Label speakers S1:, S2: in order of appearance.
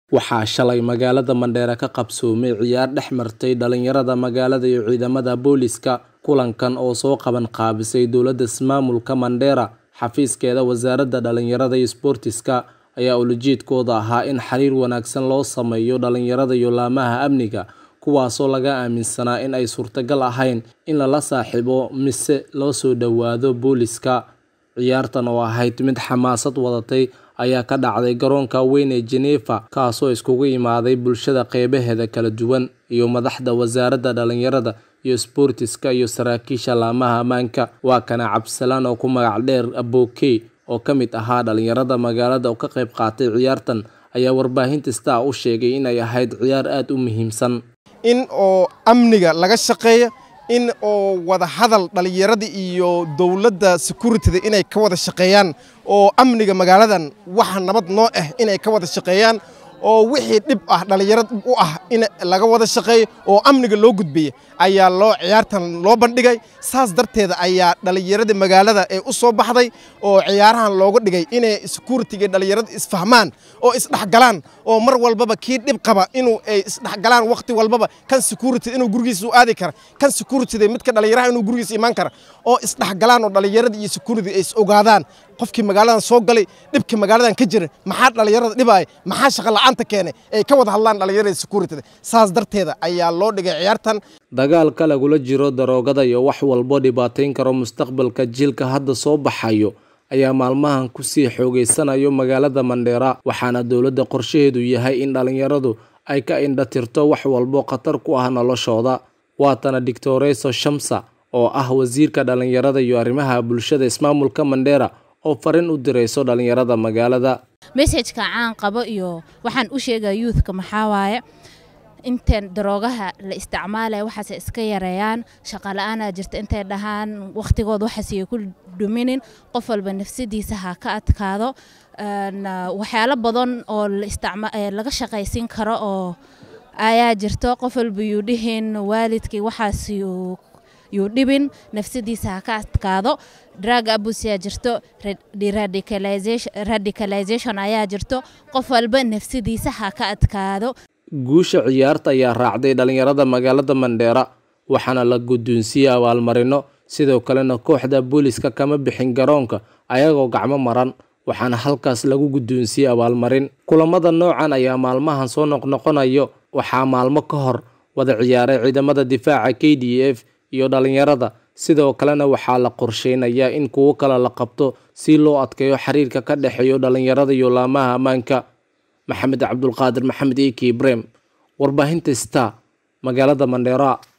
S1: Waxaa shalay magaalada Mandheera ka qabsoomay ciyaar dhex martay dhalinyarada magaalada iyo ciidamada booliiska. Kulankan oo soo qaban qaabisay dowladda ismaamulka Mandheera, xafiiskeeda wasaaradda dhalinyarada iyo isboortiska, ayaa ujeedkoodu ahaa in xiriir wanaagsan loo sameeyo dhalinyarada iyo laamaha amniga, kuwaasoo laga aaminsanaa in ay suurtagal ahayn in lala saaxiibo mise loo soo dhawaado booliiska. Ciyaartan oo ahayd mid xamaasad wadatay ayaa ka dhacday garoonka weyn ee Geneva, kaasoo iskugu imaaday bulshada qeybaheeda kala duwan, iyo madaxda wasaaradda dhalinyarada iyo isboortiska iyo saraakiisha laamaha ammaanka. Waa kana Cabdisalaan oo ku magac dheer Abokey, oo ka mid ahaa dhalinyarada magaalada oo ka qayb qaatay ciyaartan, ayaa warbaahinta Star u sheegay in ay ahayd ciyaar aad u muhiimsan.
S2: in oo amniga laga shaqeeyo in oo wada hadal dhalinyarada iyo dowladda securityda inay ka wada shaqeeyaan oo amniga magaaladan waxa nabad noo ah inay ka wada shaqeeyaan oo wixii dhib ah dhalinyarada dhib u ah in laga wada shaqeeyo oo amniga loo gudbiya ayaa loo ciyaartan loo bandhigay saas darteeda ayaa dhalinyarada magaalada ee u soo baxday oo ciyaarahan looga dhigay inay securityga dhalinyarada isfahmaan oo isdhexgalaan oo mar walbaba kii dhib qaba inuu ay isdhexgalaan waqti walbaba kan security inuu gurigiisa u aadi kara kan securityda midka dhalinyaraha inuu gurigiisa imaan kara oo isdhexgalaan oo dhalinyarada iyo security ay is ogaadaan qofkii magaaladan soo galay dhibka magaaladan ka jira maxaa dhalinyarada dhibaya maxaa shaqo la'aanta keenay ay ka wada hadlaan dhalinyarada securityda saas darteeda ayaa loo dhigay ciyaartan
S1: Dagaalka lagula jiro daroogada iyo wax walbo dhibaateyn karo mustaqbalka jiilka hadda soo baxayo ayaa maalmahan ku sii xoogeysanayo magaalada Mandheera waxaana dowladda qorshaheedu yahay in dhalinyaradu ay ka indha tirto wax walbo khatar ku ah noloshooda waatana Dictoreso Shamsa oo ah wasiirka dhalinyarada iyo arrimaha bulshada ismaamulka Mandheera oo fariin u dirayso dhalinyarada magaalada
S3: messajka caan qabo iyo waxaan u sheegaa youthka maxaa waaye inteen daroogaha la isticmaalaya waxaase iska yareeyaan shaqa la-aanaa jirta intay dhahaan waqtigood waxaasiyo ku dhuminin qof walba nafsadiisa ha ka adkaado waxyaalo badan oo laga shaqaysin karo oo ayaa jirto qof walba yuu dhihin waalidkii waxaas yuu dhibin nafsadiisa ha ka adkaado drug abuse yaa jirto radicalization ayaa jirto qof walba nafsadiisa ha ka adkaado
S1: guusha ciyaarta ayaa raacday dhalinyarada magaalada Mandheera waxaana la guddoonsiiyey abaalmarino sidoo kalena kooxda booliiska kama bixin garoonka ayagoo gacmo maran waxaana halkaas lagu guddoonsiiyey abaalmarin kulamada noocan ayaa maalmahan soo noqnoqonayo waxaa maalmo ka hor wada ciyaaray ciidamada difaaca k d f iyo dhalinyarada sidoo kalena waxaa la qorsheynayaa in kuwo kale la qabto si loo adkeeyo xiriirka ka dhexeeyo dhalinyarada iyo laamaha ammaanka maxamed cabdulqaadir maxamed eki ibrahim warbaahinta star magaalada mandheera